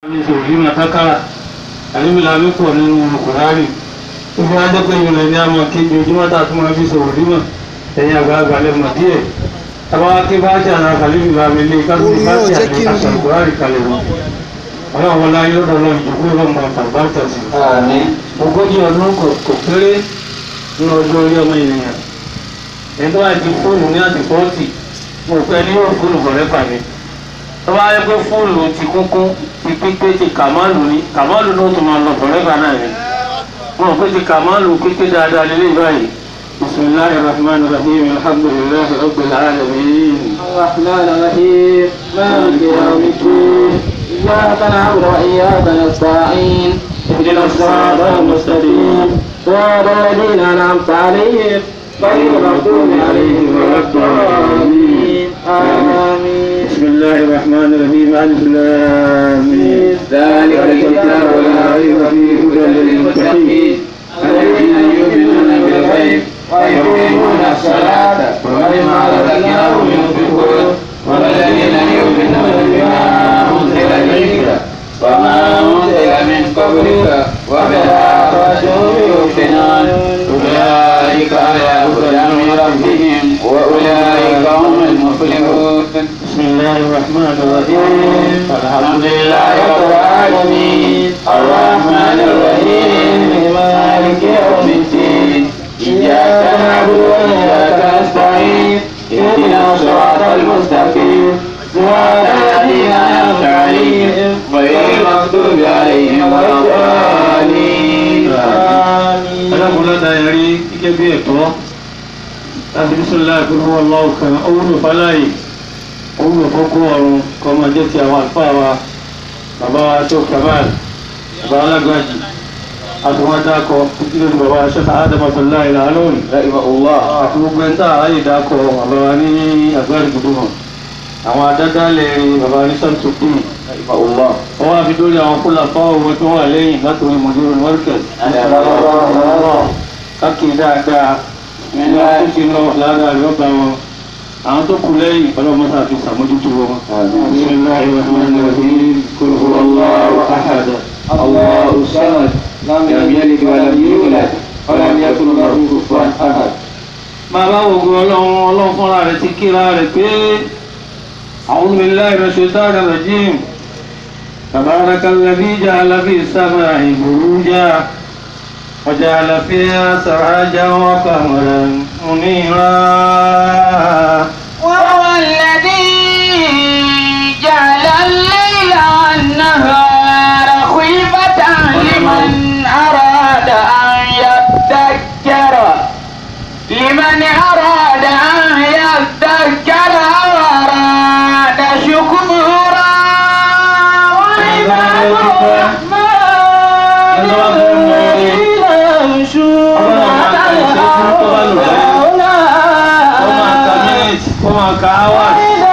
ní sòrí màtákàrà àníbìlà mi pọ̀ nínú kùránì ó fi wájẹ́ pé ìrìnlẹ̀ ní àmọ́ kéjì ojúmọ́ tá a tún máa fi sòrí mọ̀ ẹ̀yìn àgbààgbà lẹ́mọ̀ díẹ̀ tàbá kí bá ṣe àná kàlífì bá mi lé kásìkò bá ṣe àní àṣàkùrárì kalẹ̀ wọn ọlọ́run wọlá yóò lọ́dọ̀ ìjòkó ìrọ̀mọ̀ àtàbátà sí Àmín. ogójì ọdún kò kò kéré nínú ọjọ́ orí ọmọ ènìyàn ẹni tó bá ti fóònù ní àti fọ́ọ̀tì mo pẹ́ ní yóò fóònù fọ̀rẹ́ pàdé tó bá yẹ pé fóònù ti kúnkún ti pípé ti kàmáàlù ní kàmáàlù náà tó máa lọ fọ̀rẹ́ pa náà ni mo rò pé ti kàmáàlù pípé dáadáa lélẹ̀ báyìí bisimilahi rahman rahim alhamdulilayi rabbil alamin. الرحمن الرحيم مالك يوم الدين إياك نعبد وإياك نستعين اهدنا الصراط المستقيم صراط الذين أنعمت عليهم غير المغضوب عليهم ولا الضالين آمين بسم الله الرحمن الرحيم الف لام ميم. ذلك الكتاب لا ريب فيه هدى للمتقين الذين يؤمنون بالغيب ويقيمون الصلاة ومما رزقناهم ينفقون والذين يؤمنون بما أنزل إليك وما أنزل من قبلك وبالآخرة هم يوقنون أولئك على هدى من ربهم وأولئك هم المفلحون بسم الله الرحمن الرحيم الحمد لله رب العالمين الرحمن الرحيم مالك يوم الدين إياك نعبد وإياك نستعين اهدنا الصراط المستقيم صراط الذين أنعمت عليهم غير المغضوب عليهم ولا الضالين آمين alákùnlọ́dà ẹ̀rí gẹ́gẹ́ bí ẹ̀tọ́ láti bísọ̀lá ìpínlẹ̀ ọlọ́wọ́ kan owúlò fáláyé owúlò fọ́kọ́ ọ̀run kọ́ máa jẹ́ ti àwọn àlùfáà wa bàbá wa tó kamal bàbá alágbàjì àtúwọ́n dákọ̀ títí lórí bàbá aṣẹ́ta ádámọ̀tòlá ìlà lónìí رحمه الله àti gbogbo ẹ̀ńtà ayé dákọ̀ bàbá wa ní àgbárí gbogbo hàn àwọn adádálẹ̀ bàbá ní sàmtòkì رحمه الله wọ́n wá fi dórí àwọn kólà fáwọn tó wà lẹ́yìn látòrí mọ̀dúró mọ́rkẹ̀sì káàkiri dáadáa ẹni tó ti lọ lára rẹ̀ ọba wọn àwọn tó kù lẹ́yìn ọlọ́mọsá fi sàmójútó wọn. bismillahir rahmanir rahim qul huwallahu ahad الله الصمد لم يلد ولم يولد ولم يكن له كفوا احد bàbá ogun ọlọ́run ọlọ́run fúnra rẹ̀ ti kíra rẹ̀ pé a'udhu billahi minash shaitanir rajim tabarakal ladhi ja'ala fis samaa'i burujan wa ja'ala fiha sirajan wa qamaran munira. وهو الذي جعل الليل والنهار خلفة لمن أراد أن يذكر لمن أراد أن يذكر أو أراد شكورا وعباد الرحمن الذين يمشون على الأرض هونا Wọ́n máa ka minutes, wọ́n máa ka hours.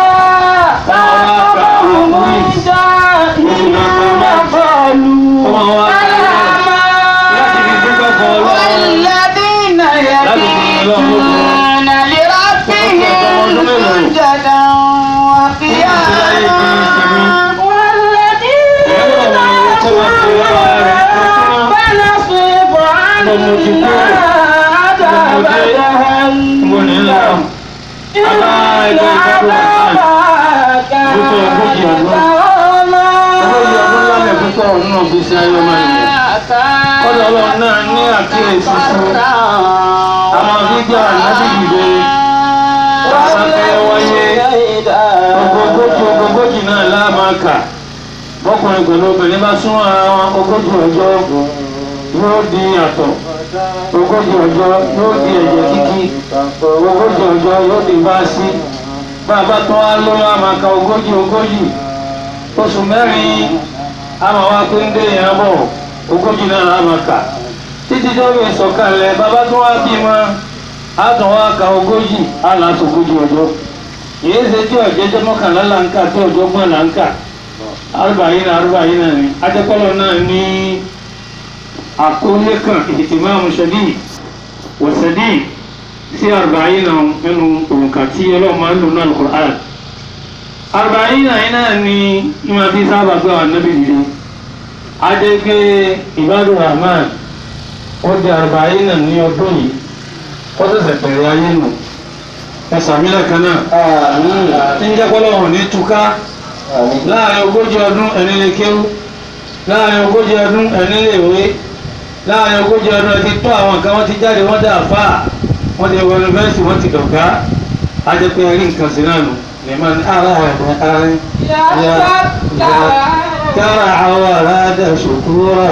Wọ́n máa wá ka láti fi dúpẹ́ fún ọlọ́run. والذين يبيتون لربهم سجدا وقياما والذين فنصرف عنا عذاب Mo ní lọ. جهنم إن عذابها كان غراما Ogójì ọdún lábẹ́ púpọ̀ nínú ìgbésí ayé ọmọ ènìyàn. Kọ́lọ̀ ọlọ́run náà ní àkíyèsí sí. Àwọn fídíò ànábì dìde. Ogójì ogójì náà láàmà kà. Bọ́kùnrin pẹ̀lú obìnrin bá súnmọ́ ara wọn ogójì ọjọ́ yóò di àtọ̀. Ogójì ọjọ́ yóò di ẹ̀jẹ̀ kíkí. Ogójì ọjọ́ yóò di báàsì. Bàbá tó wá lóyún àmàkà ogójì ogójì. Oṣù mẹ́rin àmà wá pé ń dé yẹn bọ̀ ogójì náà àmàkà. Títí tó fi sọ̀kalẹ̀ bàbá tó wá bímọ àtọ̀ wá ka ogójì àlàsọ ogójì ọjọ́. Èyí ṣe tí ọ̀jẹ́jẹ́ mọ́kànlá là ń kà tí ọjọ́ gbọ́n là ń kà arúbáyé náà arúbáyé náà ni ajẹ́kọ́lọ́ náà ní àkólé kan ìtìmáàmù ṣẹ́dí wọ̀ṣẹ́dí sí arúbáyé náà nínú òǹkà tí ọlọ́run máa ń lò náà Al-Qur'an arúbáyé náà yìí náà ni ìmọ̀ bí sábà gbé àwọn anábì nìyẹn adégbé ìbádùn rahman ó di àrùbáyé náà ní ọdún yìí ó ṣẹ̀ṣẹ̀ bẹ̀rẹ̀ ayé nù ẹ sàmílẹ̀ kan náà tí ń jẹ́ pọ́lọ́wọ̀n ní túká láàrin ogójì ọdún ẹni lè kéwú láàrin ogójì ọdún ẹni lè wé láàrin ogójì ọdún ẹ ti tó àwọn nǹkan wọ́n ti jáde wọ́n dà fà wọ́n ti wọ yunifásitì wọ́n ti dọ̀gá ajẹ́pẹ́ rí nǹkan sí náà nù ní ma ní ara rẹ̀ ara rẹ̀ yára àwọn aráàdà ṣòkúrà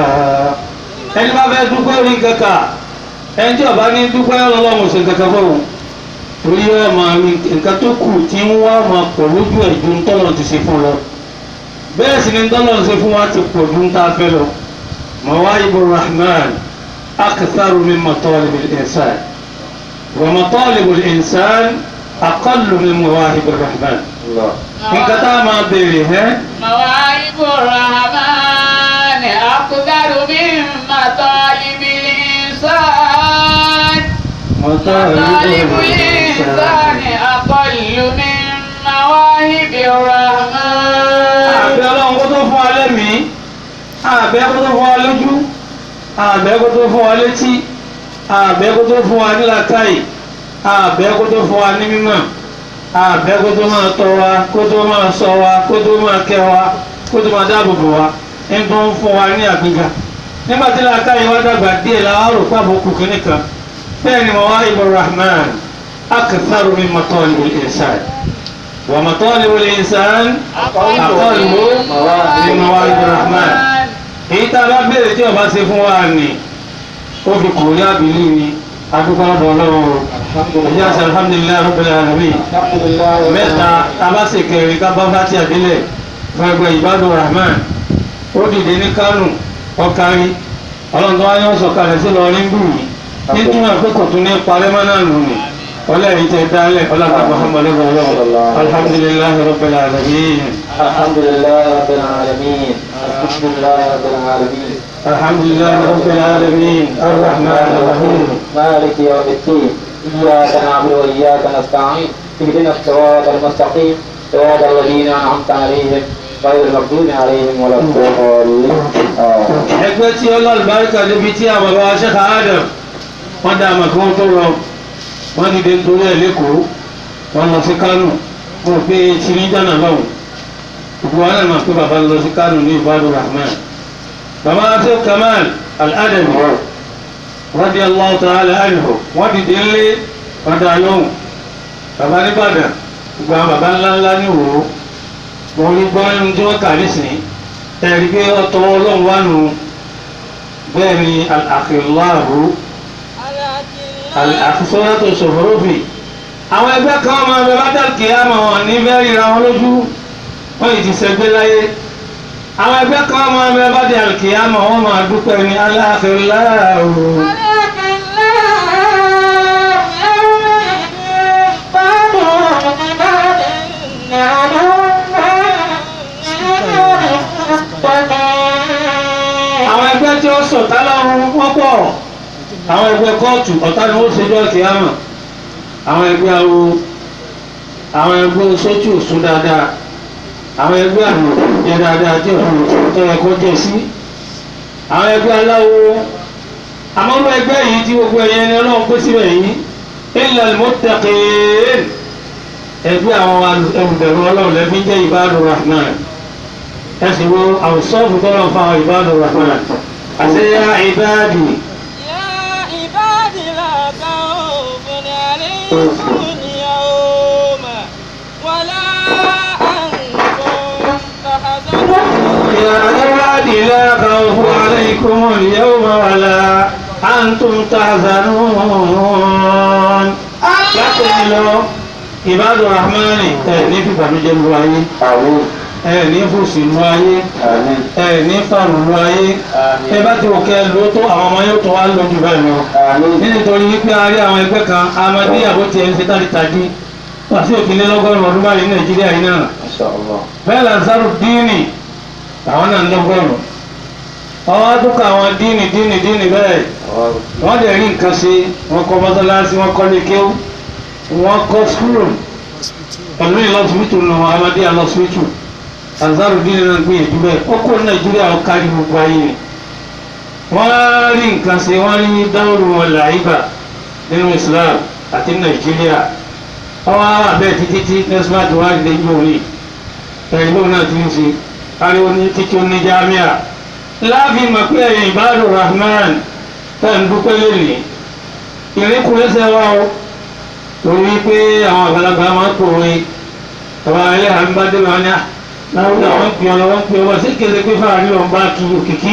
ẹni bá fẹ́ dúpẹ́ rí kankan ẹni tí ọba ní dúpẹ́ ọlọ́run ṣe kankan fọ́run torí ẹ máa rí nǹkan tó kù tí ń wá máa pọ̀ lójú ẹ̀ ju ntọ́lọ̀ ti ṣe fún lọ bẹ́ẹ̀ sì ni ntọ́lọ̀ ṣe fún wa ti pọ̀ ju ntá fẹ́ lọ mawaibu rahman aktharu min matalib al-insan wa matalib al-insan aqallu min mawahib rahman nǹkan tá a máa béèrè ẹ́ مواهب الرحمن أقدر من مطالب الإنسان مطالب الإنسان أقل من مواهب الرحمن àbẹ̀ ọlọ́run kó tó fún wa lẹ́mìí àbẹ̀ kó tó fún wa lójú àbẹ̀ kó tó fún wa létí àbẹ̀ kó tó fún wa nílàkàyè àbẹ̀ kó tó fún wa ní mímọ̀ àbẹ̀ kó tó máa tọ́ wa kó tó máa ṣọ́ wa kó tó máa kẹ́ wa kó tó máa dáàbò bò wa ń tó ń fún wa ní àgbéga nígbà tí làkàyè wa dàgbà díẹ̀ la wá rò pàbó kù kínní kan bẹ́ẹ̀ ni mawaibu rahman aktharu min matalib al-insan wa matalib al-insan aqallu min mawaibu rahman èyí tá a bá béèrè tí ọba ṣe fún wa ni ó fi kò rí àbílí ni adúgbò ọ̀dọ̀ ọlọ́run ìyá sẹ alhamdulilayi rabbil alamin mẹ́ta abáṣe kẹrin kábá bá ti àbílẹ̀ fún ẹgbẹ́ ìbádùn rahman ó dìde ní kánò ọkàrí ọlọ́run tó wáyé ọ̀sọ̀ kalẹ̀ sí lọ rí bù yìí nítorí wọn pé kò tún ní parẹ́ mọ́ náà nù ní ọlẹ́rìí tẹ dálẹ̀ ọlọ́run muhammadu ọlọ́run alhamdulilayi rabbil alamin الحمد لله رب العالمين الحمد لله رب العالمين alhamdulilayi rabbil alamin arrahman arrahim مالك يوم الدين إياك نعبد وإياك نستعين اهدنا الصراط المستقيم صراط الذين أنعمت عليهم غير المغضوب عليهم ولا الضالين آمين. ẹgbẹ́ tí ọlọ́ọ̀lùbáríkà níbi tí àwọn bàbá ṣẹ́ka adam wọ́n dá àmà kí wọ́n tó rọ wọ́n dìde nítorí ẹ̀ lẹ́kọ̀ọ́ wọ́n lọ sí kánò wọ́n rò pé tí ní jánà lọ́hùn gbogbo wọn náà máa pé bàbá lọ sí kánò ní ìbádùn rahman bàbá tó kamal al-adami radiyallahu ta'ala anhu wọ́n dìde ńlé wọ́n dá lóhùn bàbá nìbàdàn gbogbo àwọn bàbá ńláńlá ní òwò wọ́n rí gbọ́ ẹnu tí wọ́n kà nísìnyí ẹ̀rí pé ọ̀tọ̀ ọlọ́run wà nù bẹ́ẹ̀ ni àkìláàrú àkìsọ́lá tó ṣòfòrò fì àwọn ẹgbẹ́ kan ọmọ ẹgbẹ́ bátàkì àmọ́ wọn ní bẹ́ẹ̀ ríra wọn lójú wọ́n yìí ti sẹ́gbẹ́ láyé àwọn ẹgbẹ́ kan ọmọ ẹgbẹ́ bátàkì àmọ́ wọn máa dúpẹ́ ní aláàkìláàrú àwọn ẹgbẹ́ tí ó sọ̀tá lọ́rùn wọ́n pọ̀ àwọn ẹgbẹ́ kóòtù ọ̀tá ni wọ́n ṣe jọ́ kí á mọ̀ àwọn ẹgbẹ́ awo àwọn ẹgbẹ́ sójú òsún dáadáa àwọn ẹgbẹ́ àrùn jẹ dáadáa tí òfin tó yẹ kó jẹ sí àwọn ẹgbẹ́ aláwo àmọ́rú ẹgbẹ́ yìí tí gbogbo ẹ̀yẹ ni ọlọ́run pé síbẹ̀ yìí illa al-muttaqin ẹgbẹ́ àwọn ẹrùbẹ̀rù ọlọ́run lẹ́bí jẹ́ ibadur rahman ẹsìn wo àwùsọ́ọ̀fù tọ́lọ̀ fún àwọn ibadur rahman àti ya ibadi يا عبادي لا خوف عليكم اليوم ولا أنتم تحزنون يا عبادي لا خوف عليكم اليوم ولا أنتم تحزنون látẹ̀yìn lọ ìbádùn rahman ẹ̀ ní fìbànújẹ́ lu ayé آمين ẹ̀ ní fòsì lu ayé آمين ẹ̀ ní fàrùn lu ayé ẹ bá ti wò kẹ́ ló tó àwọn ọmọ yóò tó wá lójú bẹ́ẹ̀ lọ آمين nítorí wípé a rí àwọn ẹgbẹ́ kan amadíyàwó tiẹ̀ ń ṣe tàdítàdí wà sí òkèlè lọ́gọ́rùn-ún ọdún báyìí ní nàìjíríà yìí náà ما شاء الله bẹ́ẹ̀ lansaru díìnì àwọn náà ń lọ́gọ́rùn-ún ọwọ́ àdúkọ̀ àwọn díìnì díìnì díìnì bẹ́ẹ̀ wọ́n lè rí nǹkan ṣe wọ́n kọ́ mọ́sálásí wọ́n kọ́ lékéwú wọ́n kọ́ skúlù pẹ̀lú ìlọsibítù nù amadé alọsibítù Ansarudeen náà gbìyànjú bẹ́ẹ̀ ó kó Nàìjíríà ó kárí gbogbo ayé ni wọ́n rí nǹkan ṣe wọ́n rí dáwọ́rù wọn làyíbà nínú Islam àti Nàìjíríà ọwọ́ àwọn abẹ́ títí tí nẹ́sìmáàtì wá lè yí òní ẹ̀yìn lóun náà ti ń ṣe ariwo ní títí ó ní jámíà láàfin mọ̀ pé ẹ̀yìn ìbáàdù Rahman tẹ̀ ń dúpẹ́ lónìí ìrékùrẹ́sẹ̀ wa o torí pé àwọn àgbàlagbà máa ń pòwe ọba ẹlẹ́hàá ń bá dé wọn ní láwùjọ àwọn ń pè ọ lọ́wọ́ ń pè ọ wá sí kéde pé fáwọn àríwá ń bá kí òkìkí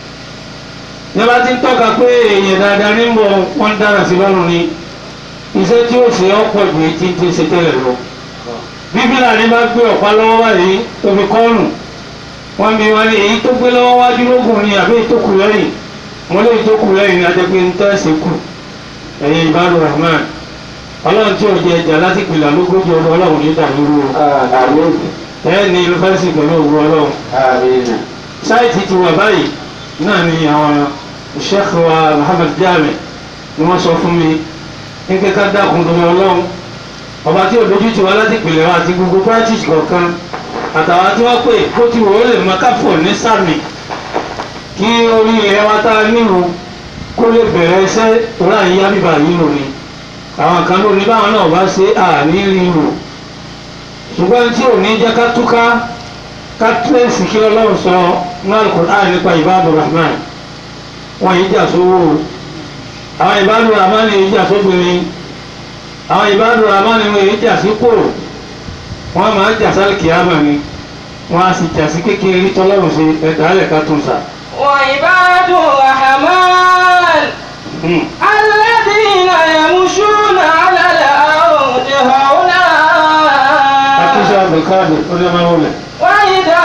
ní bá ti ń tọ́ka pé èèyàn dáadáa ní bọ̀ wọ́n dára sí lọ́rùn ni iṣẹ́ tí ó ṣe ọ̀pọ̀ ju etí ti ṣe tẹ́lẹ̀ lọ. bíbélà ní bá gbé ọ̀pá lọ́wọ́ báyìí tó fi kọ́ọ̀nù wọ́n bí wọn ní èyí tó gbé lọ́wọ́ wájú lógún ni àbí èyí tó kù lẹ́yìn mo lè tó kù lẹ́yìn ní adẹ́gbẹ́ ń tẹ́sí kù ẹ̀yin ìbáru rahman ọlọ́run tí ò jẹ ẹja láti pìlà lógójì ọdún ọlọ́run ní ìdàlúrú Àmín. ẹ̀ ní yunifásitì pẹ̀lú òwú ọlọ́run Àmín. sáìtì ti wà báyìí náà ni àwọn sheikh wa Muhammad Jami ni wọ́n sọ fún mi ní kíkà dákun tó wọn lọ́hùn ọba tí òdojú ti wá láti pìlẹ̀ wa àti gbogbo practice kọ̀ọ̀kan àtàwọn tí wọ́n pè kó ti wò ó lè mọ káfọ̀ ní sàmì kí orí ilẹ̀ wa tá a nílùú kó lè bẹ̀rẹ̀ iṣẹ́ torí àyíyá bíbá yìí lò ní àwọn kan ló ní báwọn náà bá ṣe àní ríro ṣùgbọ́n tí ò ní jẹ́ ká túká ká tírèsì kí ọlọ́run sọ ní Al-Qur'an nípa ìbáàdù rahman wọn yìí jà sówó o àwọn ìbáàdù rahman yìí jà sóbìnrin àwọn ìbáàdù rahman yìí jà sí kò wọn máa ń jà sálì kìámà ni wọn á sì jà sí kékeré tọ́lọ́run ṣe ẹ̀dá alẹ̀ ká tún sà. وعباد الرحمن Hmm. الذين يمشون على الأرض هونا àtúnṣe àbùkádù ó ní ọmọ wọlé. وإذا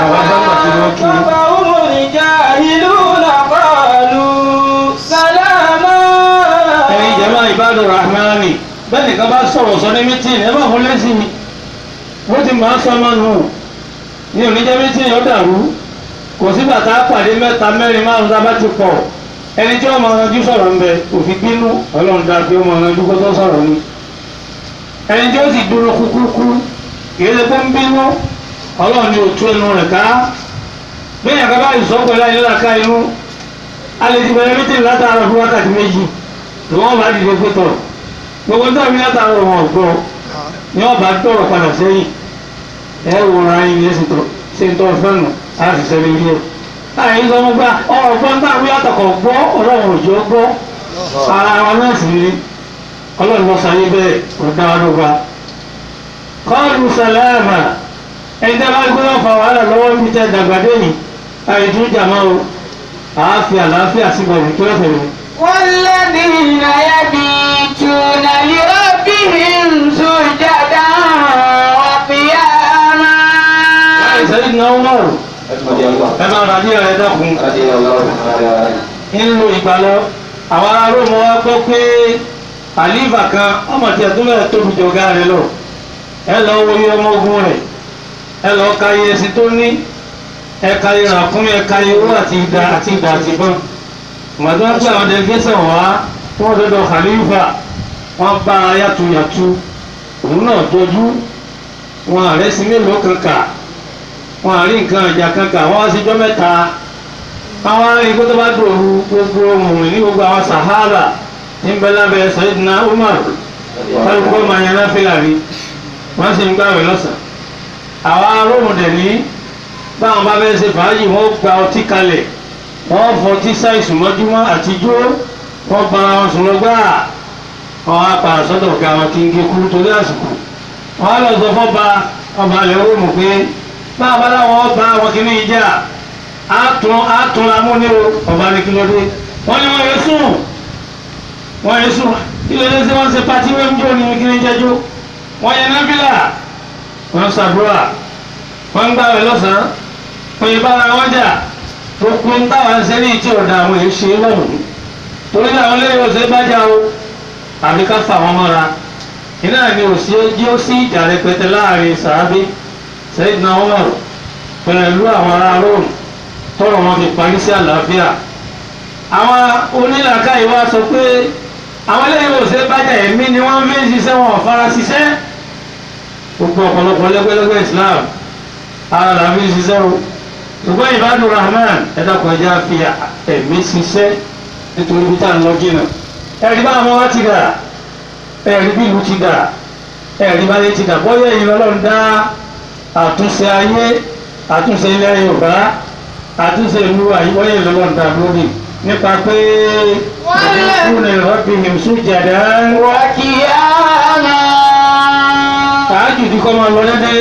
خاطبهم الجاهلون قالوا سلاما ẹ̀yin jẹ́mọ́ ìbádùn rahmani bẹ́ẹ̀ nìkan bá sọ̀rọ̀ sọ ní mítìn ẹ bá fún lẹ́sìn mi bó ti máa sọ ọmọ nù ní oníjẹ́ mítìn yóò dàrú kò sí bàtà pàdé mẹ́ta mẹ́rin márùn tá a bá ti pọ̀ ẹni tí wọ́n máa ranjú sọ̀rọ̀ ń bẹ òfin bínú ọlọ́run dáa pé ó máa ranjú kó tó sọ̀rọ̀ ni ẹni tí ó sì dúró kúkúrú kì í ṣe pé ń bínú ọlọ́run ni òtún ẹnu rẹ̀ ká bẹ́ẹ̀ yàtọ̀ bá ìsọ́pẹ́ láyé láka inú alẹ́ ti bẹ̀rẹ̀ mítìn látara fún wákàtí méjì ni wọ́n bá dìde pé tọ̀ gbogbo tó àmì látara wọn ọ̀gbọ́ ni wọ́n bá dọ̀rọ̀ padà sẹ́yìn ẹ wò ra yín ní ẹsìn tó ṣe ń tọ́ fẹ́nu á sì sẹ́ni ilé ẹ̀. láyé sọ wọn gbà ọ̀rọ̀ gbọ́n tá àmì látọkọ̀ gbọ́ ọlọ́run òjò gbọ́ ara wọn náà sì rí ọlọ́run lọ sáyé bẹ́ẹ̀ kò dá wa lóba. kọ́ọ̀lù sàlámà ẹni tẹ́ bá gbé wọn fa wàhálà lọ́wọ́ níbi tẹ́ dàgbàdé yìí àìtú jàmá o àáfíà àlàáfíà síbọ̀ ìkílọ̀ fẹ̀mí. والذين يبيتون لربهم سجدا وقياما sẹ́yìn náà wọ́n rò رضي الله ẹ máa rà ní ọ̀rẹ́ dákun رضي الله تعالى عنه. nínú ìgbàlọ́ àwọn ará rómọ wa gbọ́ pé àlífà kan ọmọ tí ẹ̀tún bẹ̀rẹ̀ tóbi jọ̀gá rẹ̀ lọ ẹ lọ wo iye ọmọ ogun rẹ̀ ẹ lọ ka iye ẹṣin tó ní ẹ ka iye ràkúnmí ẹ ka iye owó àti ìdá àti ìdá àti ìbọn ìgbàdo wọn pé àwọn delegation wá tí wọ́n dọ́dọ̀ khalifa wọ́n bá yàtúyàtú òun náà jọjú wọn àrẹ́sí mélòó kan kà wọn àrí nǹkan ìjà kan kà wọ́n wá síjọ́ mẹ́ta àwọn arìnrìn tó bá dòru gbogbo ohun ní gbogbo àwọn sahaba tí ń bẹ lábẹ́ Sayyidina Umar kálukú ọmọ yẹn náà fìlà rí wọ́n sì ń gbàwé lọ́sàn. àwọn aróhùn dẹ̀ ní báwọn bá fẹ́ ṣe fàájì wọ́n gba ọtí kalẹ̀ wọ́n fọtí ṣàìsùn mọ́júmọ́ àtijọ́ wọ́n bá wọn sùn lọ gbáà wọ́n á pa àsọ́dọ̀ ọ̀gá wọn kí n gé kúrú torí àsìkò wọ́n á lọ sọ fọ́ba ọba ilẹ̀ róòmù pé báwọn bá láwọn ọba wọn kì í ní ìjà àtún àtún amúni o ọba ní kílódé wọ́n ní wọ́n yẹ sùn wọ́n yẹ sùn kílódé sí wọ́n ṣe pati wọ́n ń jó ní kí ní jẹ́jú wọ́n yẹ nábìlà wọ́n ṣàdúrà wọ́n ń gbàwé lọ́sàn-án wọ́n yẹ bára wọn jà gbogbo ń táwọn ṣe ní ìtì ọ̀dà àwọn èyí ṣe lọ́hùn torí àwọn lẹ́yìn ọ̀sẹ̀ bá jà o àbí ká fà wọ́n mọ́ra iná ni òsì jí ó sí ìjà rẹpẹtẹ láàrin sàábí Sayyidina Umar pẹ̀lú àwọn ará Róòmù tọrọ wọn fi parí sí àlàáfíà àwọn onílàkàyè wa sọ pé àwọn eléyìí ò ṣe bájà ẹ̀mí ni wọ́n fi ń ṣiṣẹ́ wọn ò fara ṣiṣẹ́ gbogbo ọ̀pọ̀lọpọ̀ lẹ́gbẹ́lẹ́gbẹ́ Islam ara la fi ṣiṣẹ́ o ṣùgbọ́n ìbádùn rahman ẹ̀dá kọjá fi ẹ̀mí ṣiṣẹ́ nítorí bí tá à ń lọ jìnnà ẹ̀rí bá àwọn wá ti dà ẹ̀rí bí ìlú ti dà ẹ̀rí bá yé ti dà bọ́yá èyí lọ́lọ́run dá àtúnṣe ayé àtúnṣe ilẹ̀ yorùbá àtúnṣe ìlú àyíwọ́yé lọ́lọ́run dá lórí nípa pé ìdíkùnà ìrọ́bì hìmsú jàdá وقياما tààjù ní kọ́ máa lọ dédé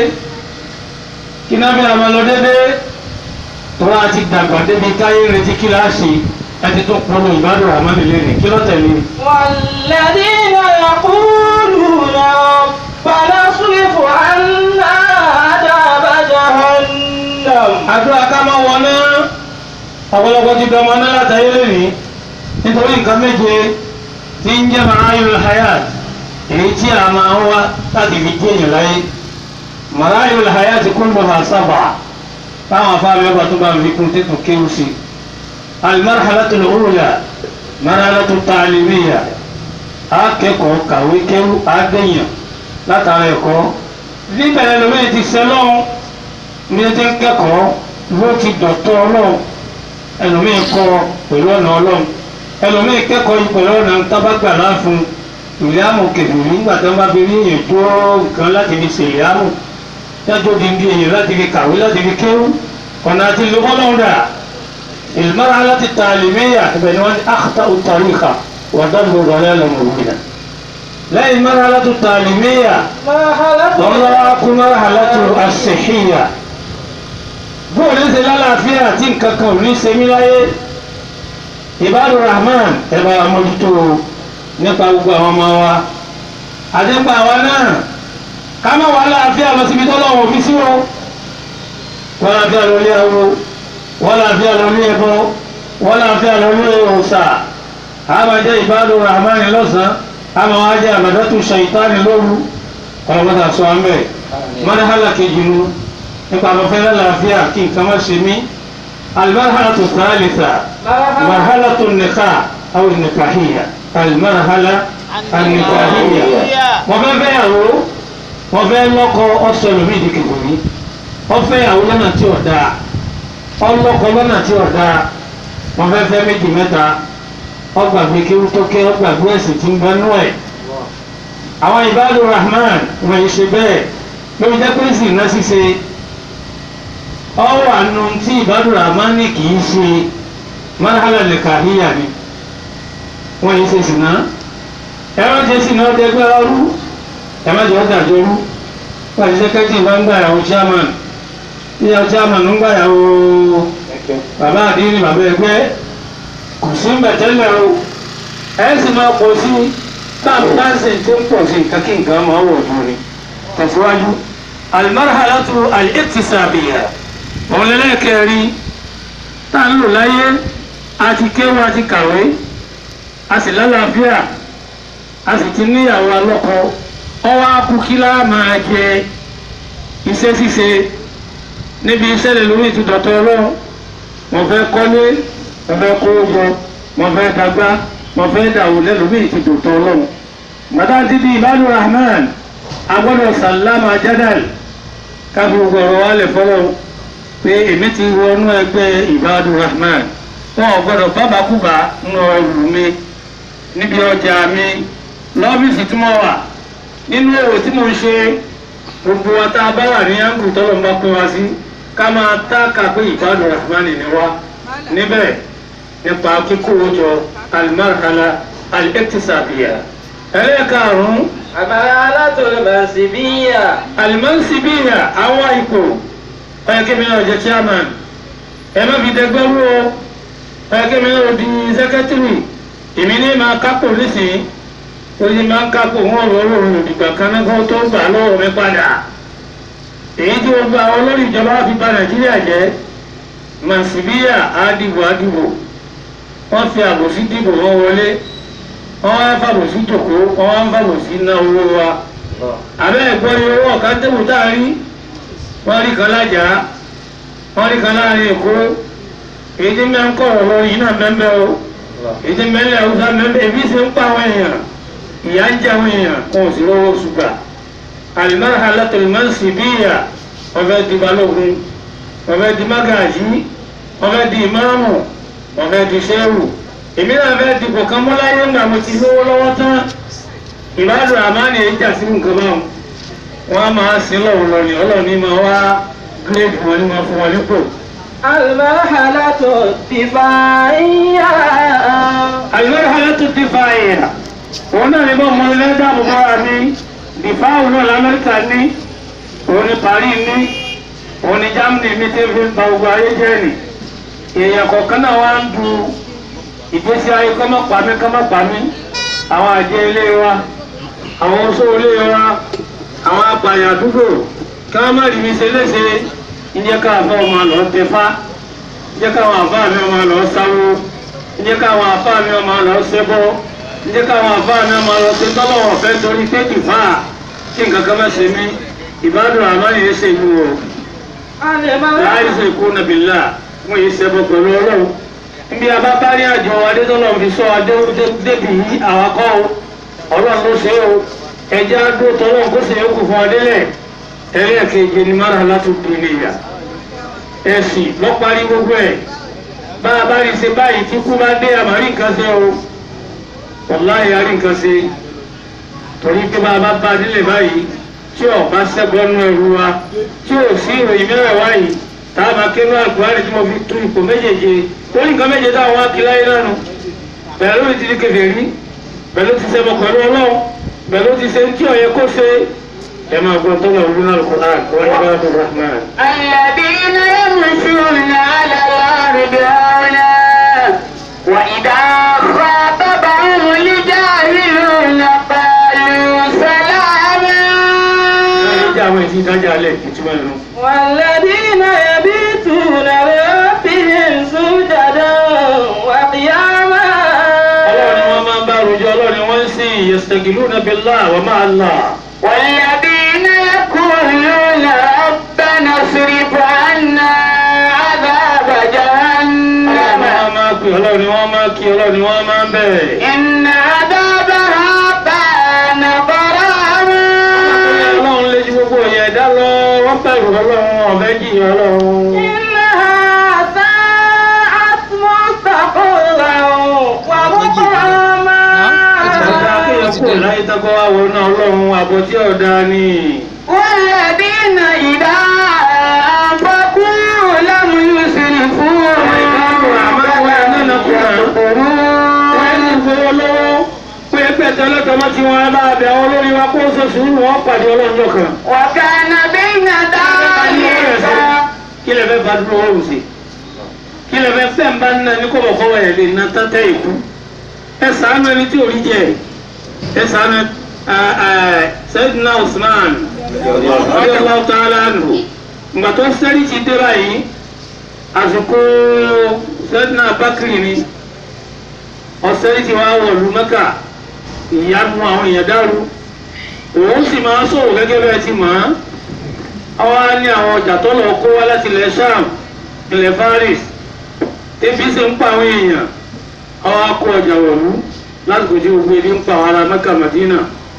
kí nábì àmà lọ dédé tó wá ti dàgbà débi káyé retí kíláàsì ẹni tó pọnú ìbádùn àmàlélẹ ní kí ló tẹ̀lé والذين يقولون ربنا اصرف عنا عذاب جهنم àdúrà ká máa wọ náà ọ̀pọ̀lọpọ̀ ti dọmọ náà látàyé lónìí nítorí nǹkan méje tí ń jẹ́ marayul hayat èyí tí a máa ń wá láti fi jẹ́ èèyàn láyé marayul hayat kulluha sab'a táwọn afáàmì ọba tó bá fi kún tètò kéwù sí almarhalatul ula marhalatu ta'limiyya akẹ́kọ̀ọ́ kàwé kéwù àgbẹ̀yàn látara ẹ̀kọ́ níbẹ̀rẹ̀ lómi ti sẹ́lọ́ọ̀ ní ẹjẹ ń kẹ́kọ̀ọ́ ló ti dọ̀tọ̀ ọlọ́run ẹlòmíì kọ́ pẹ̀lú ọ̀nà ọlọ́run ẹlòmíì kẹ́kọ̀ọ́ yìí pẹ̀lú ọ̀nà tábàgbà láàfin ìlíàmù kẹfìrí nígbà tí wọ́n bá fi rí èèyàn tó nǹkan láti fi ṣe ìlíàmù dájọ́ di bí èèyàn láti fi kàwé láti fi kéwú ọ̀nà àti ìlú ọlọ́run dà ìlmọ́ra láti ta àlùmíyà ibẹ̀ ni wọ́n ti àkàtà òtàríkà wàdàlú rọ̀lẹ́ lọ́mọ̀wìnà lẹ́yìn mọ́ra láti ta àlùmíyà مرحلة lọ́wọ́ kú mọ́ra láti àṣẹ̀híyà bóò ní ṣe lálàáfíà tí nǹkan kan ò ní ṣe mí láyé ìbádù rahman ẹ bá wa mójútó nípa gbogbo àwọn ọmọ wa àdépa àwa náà ká má wà láàfíà lọ síbi tó lọ́wọ́ fi sí wọn wọ́n láàfíà lọ lé awo wọ́n láàfíà lọ lé ẹbọ wọ́n láàfíà lọ lé òòṣà àmà jẹ́ ìbádù rahman lọ́sàn-án àmà wá jẹ́ àbàdàtú ṣàìtánì lóru ọlọ́mọdé àṣọ àmì mọ́nàhálà kejì nu nípa àmọ́fẹ́ lálàáfíà kí nǹkan má ṣe mí alimarhalatu thalitha marhalatu nika aw nikahiya alimarhala anikahiya wọ́n fẹ́ fẹ́ yàwó wọ́n fẹ́ lọ́kọ ọ̀sọ̀ lómi ìdíkìbò mi wọ́n fẹ́ yàwó lọ́nà tí ò dáa ọlọ́kọ lọ́nà tí ò dáa wọ́n fẹ́ fẹ́ méjì mẹ́ta ọgbàgbé kéwú tó ké ọgbàgbé ẹ̀sìn tí ń bẹ nú ẹ̀ àwọn ìbádùn rahman wọ́n yìí ṣe bẹ́ẹ̀ lórí jẹ́ pé sì ná ṣíṣe ọwọ́ àánú tí ìbádùn rahman ní kì í ṣe marhala nìkàhíyà ni wọ́n yìí ṣe sì ná ẹ̀rọ jẹ́ sì ná ọdẹ gbẹ́ ọrú ẹ̀má jẹ́ ọdẹ àjọrú wọ́n ti sẹ́kẹ́tì bá ń gbà yàwó chairman yíyá chairman ń gbà yàwó bàbá àdínní bàbá ẹgbẹ́ kò sí mbẹ̀tẹ́lẹ̀ o ẹ̀ sì máa pọ̀ sí táàmù dáńsìn tí ń pọ̀ sí nǹkan kí nǹkan máa wọ̀ fún ni tẹ̀síwájú alimarhalatu al-iktisabiya òun lẹ́lẹ́kẹ̀ẹ́rí tá à ń lò láyé àti kéwù àti kàwé a sì lálàáfíà a sì ti níyàwó alọ́kọ ọwọ́ akúkílá máa jẹ iṣẹ́ ṣíṣe níbi iṣẹ́ lè lórí ìtúdọ̀tọ̀ ọlọ́run wọ́n fẹ́ kọ́lé wọ́n fẹ́ kó jọ wọ́n fẹ́ dàgbà wọ́n fẹ́ dàwó lẹ́lòmí ìtúdọ̀tọ̀ ọlọ́run gbàdá ti di ìbádùn rahman agbọ́dọ̀ sàlámà jádàl káfí gbogbo ọ̀rọ̀ wa lè fọ́lọ́ pé èmi ti wọnú ẹgbẹ́ ìbádùn rahman wọn ò gbọ́dọ̀ bábàkúbà ń lọ ẹrù mi níbi ọjà mi lọ́fíìsì tí mo wà nínú èrò tí mo ń ṣe gbogbo wa tá a bá wà ní áńgù tọ́lọ̀ ń bá pín wa sí ká máa tá ká pé ìbádùn rahman ni wa níbẹ̀ nípa kíkó jọ alimarhala al-iktisabiya ẹlẹ́ẹ̀karùn-ún المرحلة المنسبية alimansibiya àwọn ipò ẹ̀kẹ́mi náà jẹ́ chairman ẹ má fi dẹgbẹ́rú o ẹ̀kẹ́mi náà di sẹ́kẹ́tìrì èmi ní máa kápò nísìnyí ó ní máa ń kápò wọn ọ̀rọ̀ ọ̀rọ̀ olùdìgbà kan náà kó tó gbà lọ́wọ́ mi padà èyí tí gbogbo àwọn olórí ìjọba fi bà nàìjíríà jẹ́ mansibiya àdìbò àdìbò wọ́n fi àbòsí dìbò wọn wọlé wọ́n wá fàbòsí jòkó wọ́n wá ń fàbòsí ná owó wa àbẹ́ ẹ̀gbọ́n ni owó ọ̀ká tẹ́wò tá a rí wọ́n rí kan lájà wọ́n rí kan láàrin èkó èyí tí mẹ́ ń kọ̀ ọ̀rọ̀ yìí náà mẹ́mẹ́ o èyí tí mẹ́lẹ̀ haúsá mẹ́mẹ́ èbí ṣe ń pa àwọn èèyàn ìyá ń jẹ àwọn èèyàn kò sí lọ́wọ́ ṣùgbà al-marhalatul mansibiyya wọ́n fẹ́ di balógun wọ́n fẹ́ di mágàjí wọ́n fẹ́ di ìmáàmù wọ́n fẹ́ di sẹ́wù èmi náà fẹ́ di kọ̀ọ̀kan mọ́láyé ńgbà mo ti lówó lọ́wọ́ tán ìbádùn àmánì èyí jà sí nǹkan báwọn wọ́n á máa sin lọ́wọ́ lọ ní ọlọ́ọ̀ni máa wá gírèdì wọn ní wọn fún wọn nípò. المرحلة الدفاعية المرحلة الدفاعية òun náà ní bọ́ ọmọ ilé dáàbò bọ́ra ní dìfáàwù náà lamẹ́ríkà ní òun ní Paris ní òun ní Germany ní tí fi ń ba gbogbo ayé jẹ́ nì èèyàn kọ̀ọ̀kan náà wá ń du ìgbésí ayé kọ́mọ́ pàmí kọ́mọ́ pàmí àwọn àjẹ ilé wa àwọn oṣó ilé wa àwọn apààyàn àdúgbò kí wọ́n má rí mi ṣe léṣe ìjẹ́ káàbọ̀ ọmọ lọ tẹfá ìjẹ́ káwọn àbá mi ọmọ lọ sáwó ìjẹ́ káwọn àbá mi ọmọ lọ ṣẹbọ ìjẹ́ káwọn àbá mi ọmọ lọ ṣe tọ́lọ́wọ̀ fẹ́ torí pé dìfá kí nǹkan kan má ṣe mí ìbádùn àmọ́ yìí ṣe ìlú o láì ṣe kú nàbìlà wọ́n yìí ṣẹbọ pẹ̀lú ọlọ́run níbi abábárí àjọ adétọ́lọ́ fi sọ adé débi yìí àwọn akọ́ o ọlọ́run ló ṣe o ẹjẹ́ adó tọ́lọ́ kó sì yókù fún adélẹ̀ ẹlẹ́ẹ̀kejì ni mara látúndì nìyà ẹ̀sìn lọ́parí gbogbo ẹ̀ bá a bá rí ṣe báyìí tí kú bá dé àmàrí nǹkan ṣe o wàláhì àrí nǹkan ṣe torí pé bá a bá bá a nílẹ̀ báyìí tí ò bá ṣẹ́gbọ́nú ẹrú wa tí ò sí ìròyìn mẹ́rẹ̀ wáyìí tá a máa ké ní àgbáyé tí mo fi tú ipò méjèèjì ó ní nǹkan méje táwọn wá kí láyé nánu pẹ̀lú ti di kèfèrí pẹ̀lú ti ṣẹbọ pẹ̀lú ọlọ́run pẹ̀lú ti ṣe tí ó yẹ kó ṣe ẹ máa gbọ́ tó lọ wúlò náà Al-Qur'an wọ́n ní bá tó rahman. الذين يمشون على الأرض هونا وإذا خاطبهم الجاهلون قالوا سلاما ẹ jẹ́ àwọn èsì ìdájà alẹ́ ìtumọ̀ ẹ̀rọ. والذين يبيتون لربهم سجدا وقياما ọlọ́run ni wọ́n máa ń bá rojọ́ ọlọ́run ni wọ́n ń sìn yastagiluna billahi wa ma'a Allah. والذين يقولون ربنا اصرف عنا عذاب ọlọ́run ni جهنم wọ́n máa pè ọlọ́run ni wọ́n máa kí ọlọ́run ni wọ́n máa ń bẹ̀. إن عذابها كان غراما ọlọ́run lé ju gbogbo ìyẹn ẹ̀dá lọ wọ́n bẹ̀rù ọlọ́run ọ̀fẹ́ jìyà ọlọ́run. إنها ساءت مستقرا ومقاما ọ̀dà kéèyàn kúrò láyé tọ́kọ́ wá wọ náà ọlọ́run àbọ̀ tí ọ̀dà ni. والذين إذا أنفقوا لم يسرفوا wọ́n ní fowó lọ́wọ́ pé pẹ̀tẹ́ ọlọ́tọ̀mọ́ tí wọ́n bá bẹ̀ àwọn olórí wa kó ṣe sùúrù wọn pàdé ọlọ́run kan. وكان بين ذلك kí lè fẹ́ bá dúró wọ́n sí kí lè fẹ́ fẹ́ ń bá nínú ní kọ́bọ̀kọ́bọ̀ ẹ̀ lè ná tẹ́tẹ́ ìkú ẹ sàánú ẹni tí ò rí jẹ ẹ sàánú Sayyidina Usman radiyallahu ta'ala anhu ìgbà tó sẹ́rí ti dé báyìí àsìkò Sayyidina Bakri ni ọ̀sẹ́rí ti wá wọ̀lú Mẹ́kà ìyanu àwọn èèyàn dàrú òun sì máa sọ̀rọ̀ gẹ́gẹ́ bẹ́ẹ̀ ti mọ̀ ọ́n àwa ní àwọn ọjà tó lọ kó wá láti ilẹ̀ sham ilẹ̀ faris ebi sì ń pa àwọn èèyàn àwa kó ọjà wọ̀lú lásìkò tí gbogbo ebi ń pa àwọn ará mẹ́kà madina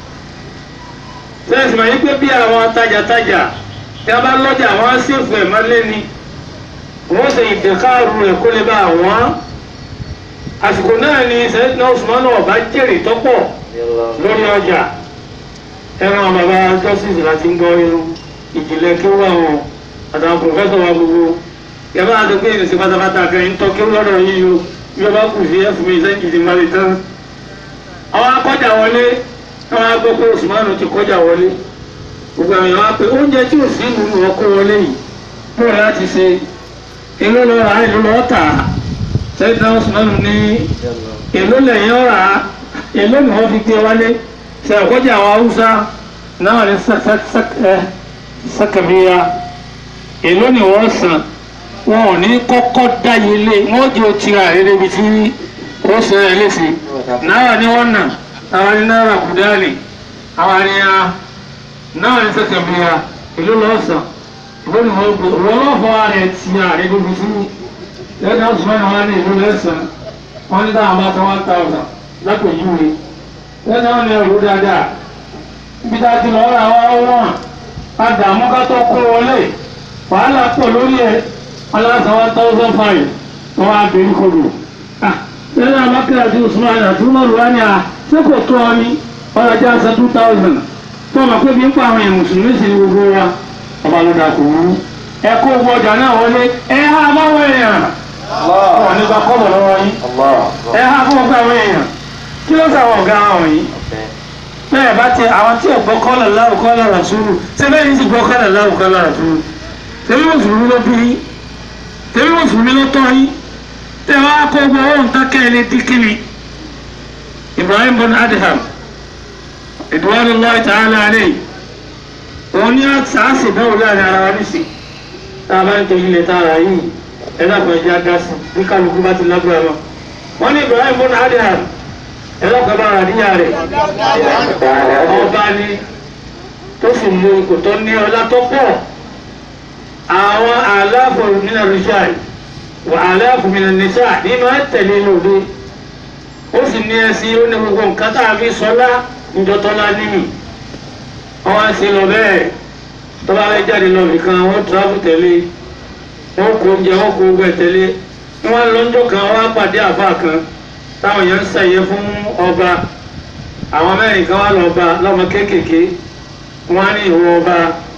sẹ́yìn máa yí pé bí àwọn tajàtajà tí a bá lọ́jà àwọn á ṣèfù ẹ̀ máa lé ni wọ́n ṣe ìdẹ́káàrú ẹ̀ kó lè bá àwọn àsìkò náà ni sẹ́yìn náà Usman ọba jèrè tọ́pọ̀ lórí ọjà ẹran bàbá justice láti ń gbọ́ irun ìjìnlẹ̀ kí ó wà wọn àtàwọn pòfẹ́sọ̀ wa gbogbo yàrá àti pé ìrìnsì pátápátá kan ń tọ́ kí ó lọ́dọ̀ yìí o bí ọba kù sí ẹ̀fún mi sẹ́yìn ìdí máa lè tán. àwọn akọ́jà wọlé àwọn agbọ́ pé Usman ti kọjá wọlé gbogbo àwọn èèyàn wá pé oúnjẹ tí ò sí nínú ọkọ wọlé yìí bó láti ṣe èló lọ rà èló lọ tà sẹ́yìn náà Usman ní èló lẹ́yìn ọ̀rà èló ni wọ́n fi gbé wálé ṣe àkọ́jà àwọn Haúsá náà ní sàkàbíyà èló ni wọ́n san wọn ò ní kọ́kọ́ dáyé lé wọ́n jẹ́ òtira rẹ̀ débi tí ó ṣe rẹ̀ léṣe náà ni wọ́n nà àwọn ní náírà kùdálì àwọn ní a náà ní sàkàbíyà èló lọ́ọ́ san èló ni wọ́n gbé wọ́n lọ́ọ́ fọ́ rẹ̀ ti àrẹ débi tí lẹ́yìn ọ̀sùn mẹ́rin wọn ní èló lẹ́sàn wọ́n ní táwọn bá san one thousand lápèjúwe lẹ́yìn àwọn ní ẹrù dáadáa ibi tá a ti lọ́ọ́ ra wá wọ́n àdààmú ká tó kó wọlé wàhálà pọ̀ lórí ẹ̀ ọlọ́sà one thousand five wọ́n wá bẹ̀rẹ̀ kodò lẹ́yìn abakar àti usman àti umaru wá ní à ṣé kò tó ọ ní ọlọ́jà san two thousand tó ọmọ pé bí ń pa àwọn èèyàn mùsùlùmí sí ní gbogbo wa ọba ló dà kó wú ẹ kó gbogbo ọjà náà wọlé ẹ há báwọn èèyàn wọn nípa kọ́bọ̀ lọ́wọ́ yín ẹ há fún ọgbà àwọn èèyàn kí ló sàwọn ọ̀gá àwọn yìí bẹ́ẹ̀ bá ti àwọn tí ọ̀gbọ́ kọ́lọ̀ láwù kọ́lọ̀ ràṣúlù ṣé bẹ́ẹ̀ ní ti gbọ́ kọ́lọ̀ láwù kọ́lọ̀ ràṣúlù tẹ̀mí mùsùlùmí ló bí yín tẹ̀mí mùsùlùmí ló tọ́ yín tẹ̀ wá kó gbọ́ ohun tákẹ́ ẹni díkìlì Ibrahim bin Adham ridwanullahi ta'ala alayhi òun ní àṣàṣì báwo láàrin ara wa nísì tá a bá ń tẹ̀lé ilẹ̀ tá a rà yìí ẹ dàpọ̀ ẹja dá sí bí kálukú bá ti lágbára lọ wọ́n ní Ibrahim bin Adham ẹ lọ́kọ̀ọ́ bá rà níyà rẹ̀ ọba ni tó sì mú ipò tó ní ọlá tó pọ̀ àwọn aláàfọ̀ nínú rìṣàì wà aláàfọ̀ nínú nìṣà ní máa ń tẹ̀lé lòdì ó sì ní ẹsìn ó ní gbogbo nǹkan tá a fi sọlá ìjọtọ́lá níyì wọ́n wá sí lọ bẹ́ẹ̀ tó bá fẹ́ jáde lọ nìkan wọ́n tíráfù tẹ̀lé wọ́n kó oúnjẹ wọ́n kó ogun ẹ̀ tẹ̀lé wọ́n lọ́jọ́ kan wọ́n á pàdé àfa kan táwọn èèyàn ń ṣàyẹ fún ọba àwọn mẹ́rin kan wá lọ bá lọ́mọ kéékèèké wọ́n á ní ìwọ ọba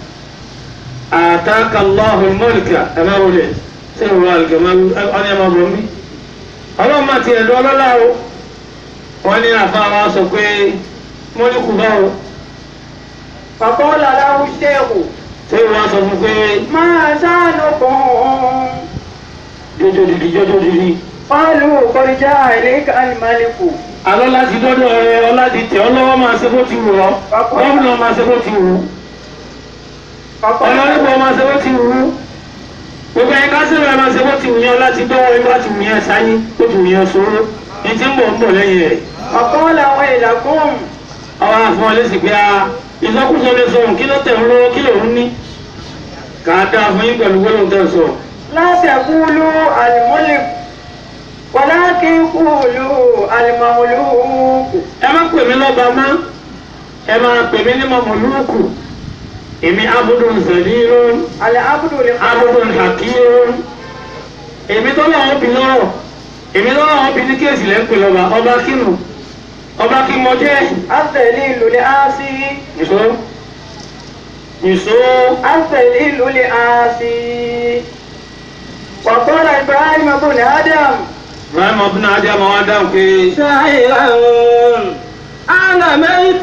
àtàkà lọ́hùn mọ́lìkà ẹ má wọlé ṣé ìwọ àlùkò má ọ́nà ẹ̀ má bọ̀ mí. ọlọ́run máa ti ẹ̀dọ́ ọlọ́lá o wọ́n ní àfa wa sọ pé mọ́lìkù báwo فقال له الشيخ ṣé ìwọ sọ fún pé ما شأنكم jọjọ dìdí jọjọ dìdí. قالوا قد جاء إليك الملك alọ́ láti dọ́dọ̀ ẹ ọládi tẹ̀ ọ́ lọ́wọ́ máa ṣe bó ti wù ọ́ gómìnà máa ṣe bó ti wù ú فقال ọlọ́rìnbó máa ṣe bó ti wù ú gbogbo ẹ̀yin kásìrò máa ṣe bó ti wù yẹn láti dọ́wọ́ ẹ bá ti wù yẹn sáyé bó ti wù yẹn sóró ní ti ń bọ̀ ń bọ̀ lẹ́yìn rẹ̀ فقال ويلكم ọwọ́ àfọ̀n lẹ́sìn pé a ìsọkúsọ lè sọ kí ló tẹ̀ ń lọ́wọ́ kí lòún ní kà á dáa fún yín pẹ̀lú gbọ́dọ̀ tẹ̀ sọ. لا تقولوا الملك ولكن قولوا المملوك ẹ má pè mí lọ́ba mọ́ ẹ máa pè mí ní mọ̀mọ́lúkù èmi abudun zalilun العبد abudun لخالقه hakirun èmi tó lọ́wọ́ bí lọ́rọ̀ èmi tó lọ́wọ́ bí ní kéèsì lẹ́ ń pè lọ́ba ọba kínú ọba kí mo jẹ́ الذليل لآسي nìṣó nìṣó الذليل لآسي وقال إبراهيم بن آدم ibrahim ọdún adé àmọ́ wá dáhùn pé شاعرا أنا ميت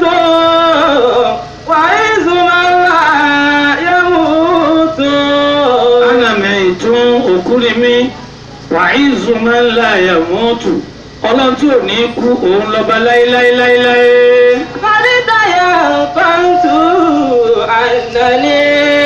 وعز من لا يموت ana mẹ́tún òkú ni mí wàhíìzù máa ń la ẹ̀mọ́tù ọlọ́run tí ò ní kú òun lọ́ba láéláéláéláé. فرد ينقلت أنني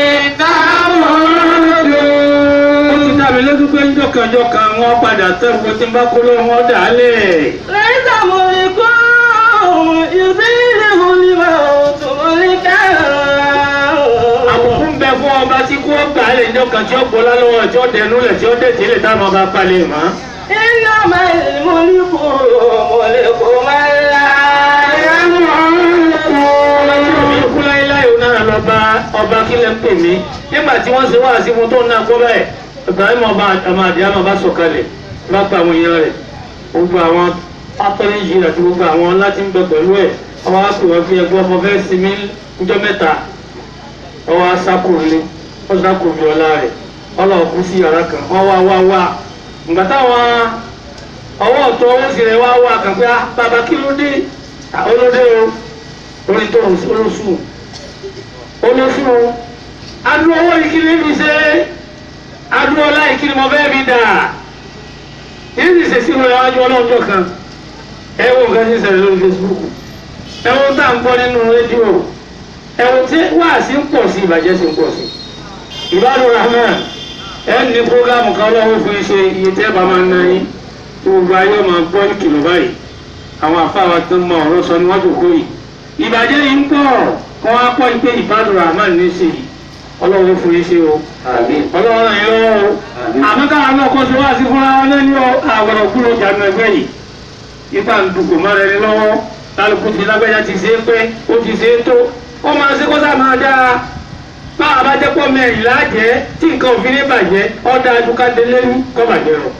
ó ti dá mi lójú pé ńjọkànjọkàn wọn padà tẹ́wọ́ tí ń bá kó lóhùn ọ́ dàálẹ̀. ليس ملك يزيله الموت ملكا àbùkù ń bẹ fún ọba tí kú ọgbà lẹ̀ ńjọkàn tí ó gbọ́lá lọ́wọ́ tí ó dẹnu lẹ̀ tí ó dẹ̀ tí lè táwọn ọba palẹ̀ mọ́. إنما الملك ملك من لا يموت mi kú láéláé òun náà lọ bá ọba kílẹ̀ ń pè mí nígbà tí wọ́n ṣe wá sí fún tó ń náà kó bẹ́ẹ̀ Ibrahim ọba ọmọ àdìyàmọ̀ bá sọ̀kalẹ̀ bá pa àwọn èèyàn rẹ̀ gbogbo àwọn apẹ́lẹ́jì àti gbogbo àwọn láti ń bẹ pẹ̀lú ẹ̀ ọba wa pè wọ́n fi ẹgbẹ́ ọmọ fẹ́ sinmi níjọ́ mẹ́ta ọwọ́ asákòrìlé wọ́n sákòrì ọ̀la rẹ̀ ọlọ́ọ̀ kú sí yàrá kan wọ́n wá wá wá ìgbà táwọn ọwọ́ ọ̀tọ̀ ọwọ́ sì rẹ̀ wá wá kàn pé ah bàbá kí ló dé Ah, olóde o orí tó olóṣù olóṣù adúlọ owó yìí kí ni mi ṣe adúlọ ọlá yìí kí ni mo fẹ́ mi dà yìí sì ṣe sínú ẹwájú ọlọ́jọ́ kan ẹ wo nǹkan tí ń ṣẹlẹ̀ lórí Facebook ẹ wo tá à ń gbọ́ nínú rédíò ẹ wo tí wáàsí ń pọ̀ sí ìbàjẹ́ sí ń pọ̀ sí ìbádùn rahman ẹ ní programu kan lọ́wọ́ fún iṣẹ́ iye tẹ́ bá máa ń ná yín tí gbogbo ayé máa gbọ́ ìkìlọ̀ báyìí àwọn àfáwà tó ń mọ ọ̀rọ̀ sọ níwájú kó yìí ìbàjẹ́ yìí ń pọ̀ kọ́ wá pọ̀ pé ìbádùn rahman ní sí yìí ọlọ́run fún yín ṣe o ọlọ́run yìí lọ́wọ́ o àmọ́ káwọn náà kọ́ sí wá sí fúnra wọn lẹ́ni ọ àwọ̀rọ̀ kúrò jàdùn ẹgbẹ́ yìí ipa ń dùkò má rẹ ní lọ́wọ́ kálukú ti lágbẹ́já ti ṣe é pé ó ti ṣe é tó ó máa ṣe kó sá máa dáa báwa bá jẹ́ pọ́ mẹ́rin láàjẹ́ tí nǹkan òfin ní bàjẹ́ ọ̀dà adúkádé lẹ́nu kọ́ bàjẹ́ rọ.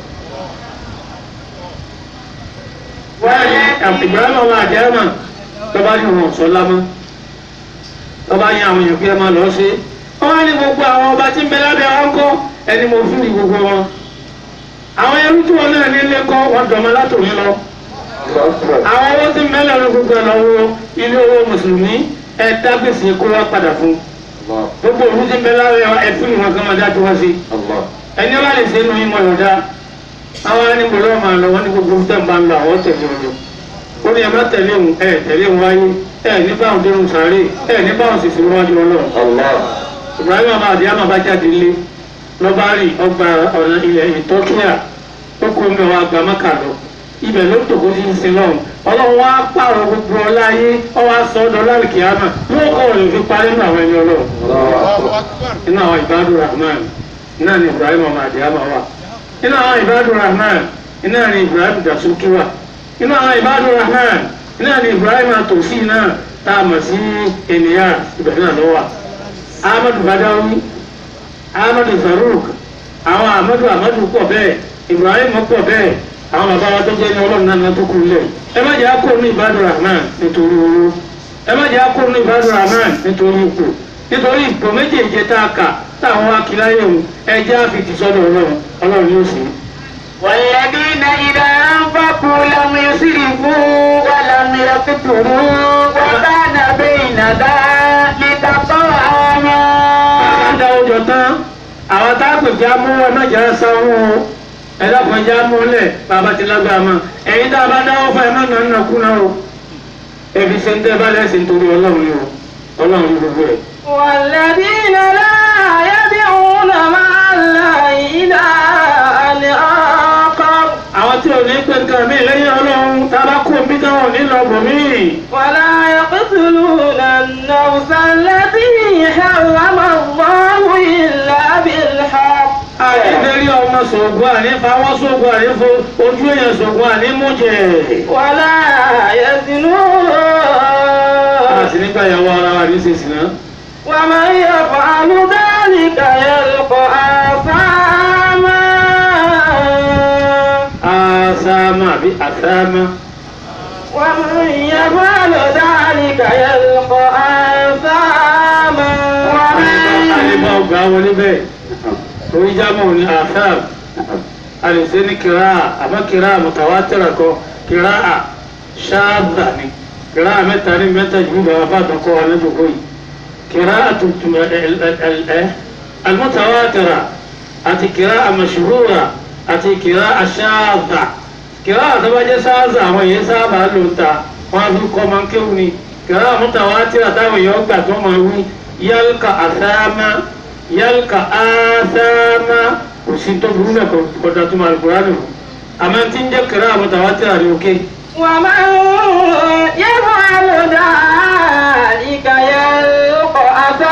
wọ́n ní ìgbàlá ọmọ àjẹ́rẹ́mà tọ́ba ní wọn sọ lámọ́ tọ́ba yẹn àwọn èèyàn kí ẹ máa lọ sí. wọ́n wá ní gbogbo àwọn ọba tí ń bẹ lábẹ́ wọn kọ́ ẹni mo fún ní gbogbo wọn. àwọn ẹrú tí wọn náà ní ilé kọ́ wọn dọ̀mọ́ látòrí lọ. àwọn owó tí ń bẹ lẹ́nu gbogbo ẹ̀ lọ́wọ́ ilé owó mùsùlùmí ẹ̀ dágbèsè kó wá padà fún gbogbo òru ti ń bẹ lábẹ́ ẹ̀ fún ìwọ̀n kan máa dá tó wá sí ẹni wá lè ṣe é nu yín mọ̀ yọ̀dá àwọn anígbòrò máa lọ wọn ní gbogbo tẹ̀ ń bá ń lọ àwọn tẹ̀lé ọ̀rọ̀ ó ní ẹ má tẹ̀lé òun ẹ tẹ̀lé òun wáyé ẹ ní báwọn dẹrùn sáré ẹ ní báwọn sì sí wájú ọlọ́run Ibrahim abá àdìyá máa bá jáde lé lọ́ba rí ọgbà ọ̀nà ilẹ̀ ìtọ́kíà ó kó mi wá gba mọ́kà lọ ibẹ̀ ló tòkó sí sin lọ́hùn ọlọ́run wá pààrọ̀ gbogbo ọlá ayé ọwọ́ aṣọ ọdọ lálùkì àmà yóò kọ́ ọ̀rẹ́ fi parí nínú àwọn ẹni ọlọ́run nínú àwọn ìbádùn rahman náà ni Ibrahim ọmọ àdìyá máa wà nínú àwọn ìbádùn rahman iná ni Ibrahim dasuki wà nínú àwọn ìbádùn rahman iná ni Ibrahim àtòsí náà tá a mọ̀ sí ènìyàn ibẹ̀ náà lọ́wọ́ Ahmadu Badawi Ahmadu Zaruk àwọn Ahmadu Ahmadu pọ̀ bẹ́ẹ̀ Ibrahim pọ̀ bẹ́ẹ̀ àwọn bàbá wa tó jẹ́ ní ọlọ́run náà tó kú lẹ̀ ẹ má jẹ́ àkó ní ìbádùn rahman nítorí owó ẹ má jẹ́ àkó ní ìbádùn rahman nítorí ipò nítorí ipò méjèèjì tá a kà táwọn akíláyé òun ẹ jẹ́ àfitì sọ́dọ̀ ọlọ́run ọlọ́run yóò sì. والذين إذا أنفقوا لم يسرفوا ولم يقتروا وكان بين ذلك قواما Bàbá dá ọjọ́ tán, àwọn tá a pè já mú ẹ má jà sanwó o. Ẹ dákun já mú lẹ̀ bàbá ti lágbára mọ́. Ẹ̀yin tá a bá dáwọ́ fún ẹ má nà nà kúnà o. Ẹbí ṣe ń tẹ́ bá lẹ́sìn torí ọlọ́run ni o. Ọlọ́run ni gbogbo ẹ̀. والذين لا يدعون مع الله إلها آخر Àwọn tí ò ní pé nǹkan mi lẹ́yìn ọlọ́run tá a bá kó omi táwọn ò ní lọ bò mí. ولا يقتلون النفس التي حرم الله إلا بالحق Àìdérí ọmọ sògùn àní fawọ́ sògùn àní fo ojú èèyàn sògùn àní mú jẹ. ولا يزنون Àti nígbà ìyàwó ara wa ní sísìn náà. ومن يفعل ذلك يلقى آثاما Àsámà àbí àsámà. ومن يفعل ذلك يلقى آثاما Àlebá ọgbà wọn níbẹ̀. Orí jámọ̀ ní àsáàm. Àlèsé ní kìrá àmọ́ kìrá mùtàwátìrà kọ kìrá à ṣáàdà ni. Kìrá mẹ́ta ní mẹ́ta jù bàbá bá dọ̀kọ́ wa lẹ́jọ̀kọ́ yìí. Kìrá àtúntùm ẹ̀ المتواترة àti kìrá àmàṣúhúrà àti kìrá àṣáàdà kìrá àtọ́bàjẹ́ sáàzà àwọn èèyàn sábà ló ń ta wọn fi kọ́ máa ń kéwù ni kìrá àmútàwátìrà táwọn èèyàn gbà tó máa wí yálùkà àsáàmà yálùkà àsáàmà kò sí tó burú náà kọjá tó máa lùkùrá nù àmọ́ tí ń jẹ́ kìrá àmútàwátìrà ní òkè. ومن يفعل ذلك يلقى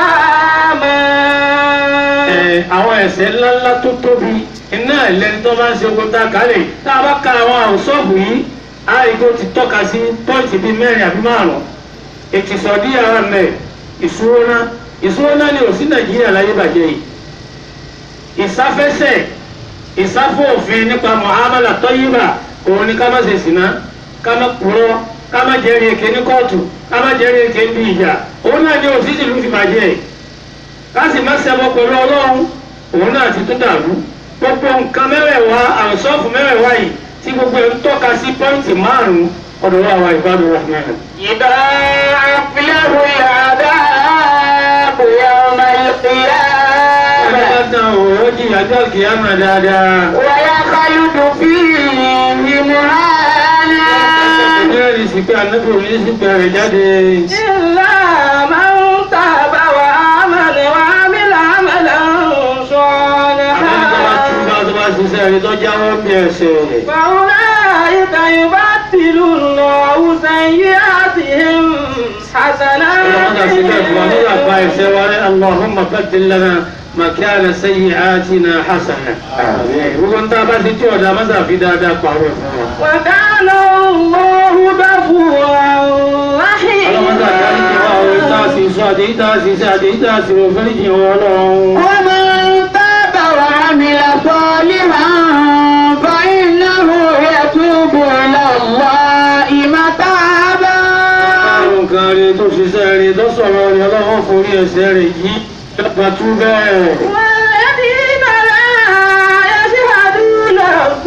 أثاما ẹ, àwọn ẹ̀ṣẹ̀ ńláńlá tó tóbi iná ẹlẹni tó bá ń ṣe ogun tá a kálẹ̀ tá a bá ka àwọn àwòsọ́ọ̀bù yìí àìkó ti tọ́ka sí pọ́ǹtì bíi mẹ́rin àbí márùn-ún ètìsọ̀dí ara mẹ́ ìṣúná ìṣúná ni ò sí nàìjíríà láyé bàjẹ́ yìí ìsáfẹ́sẹ̀ ìsáfọ́ òfin nípa muhammadu tọ́yìnbà òun ni ká má ṣe sìná ká má kúrọ́ ká má jẹ́rìí èké ní kóòtù ká má jẹ́rìí èké ní ìjà òun náà ni òsì ìlú fi bàjẹ́ yìí káàsì má ṣẹbọ pẹ̀lú ọlọ́run òun náà ti tún dàrú gbogbo nǹkan mẹ́wẹ̀ẹ̀wá àwòsọ́ọ̀fù mẹ́wẹ̀ẹ̀wá yìí tí gbogbo ẹ̀ ń tọ́ka sí pọ́ìntì márùn-ún ọ̀dọ̀ wa wà ìbádùn rahman. يضاعف له العذاب يوم القيامة ọlọ́pàá tán òun jìyà jọ́ kìámà dáadáa. ويخلد فيه مهانا ìbéèrè sì pé anábì òní sì bẹ̀rẹ̀ jáde. إلا من تاب وآمن وعمل عملا àwọn tó bá tún صالحا bá tó bá ṣiṣẹ́ rí tó jáwọ́ bí ẹsẹ̀. فأولئك يبدل الله سيئاتهم ọlọ́mọdé àti bẹ́ẹ̀ fún wa nígbà bá حسنات ẹsẹ̀ wa ní allahumma baddil lana makana sayyi'atina hasana. gbogbo ń tá a bá ti tí ọ̀dà mọ́sà fi dáadáa pàrọ̀ fún wa. وكان الله غفورا ọlọ́mọdé àti àdìgbò wa òun tá a sì sọ àtẹ̀yí tá a sì ṣe àtẹ̀yí tá a sì rò fẹ́ríjì wọn ọlọ́run. ومن تاب وعمل صالحا فإنه يتوب إلى الله متابا àrùn kan rè tó ṣiṣẹ́ rè tó sọ̀rọ̀ rè ọlọ́run forí ẹsẹ̀ rè yí lọ́pàá tú bẹ́ẹ̀. والذين لا يشهدون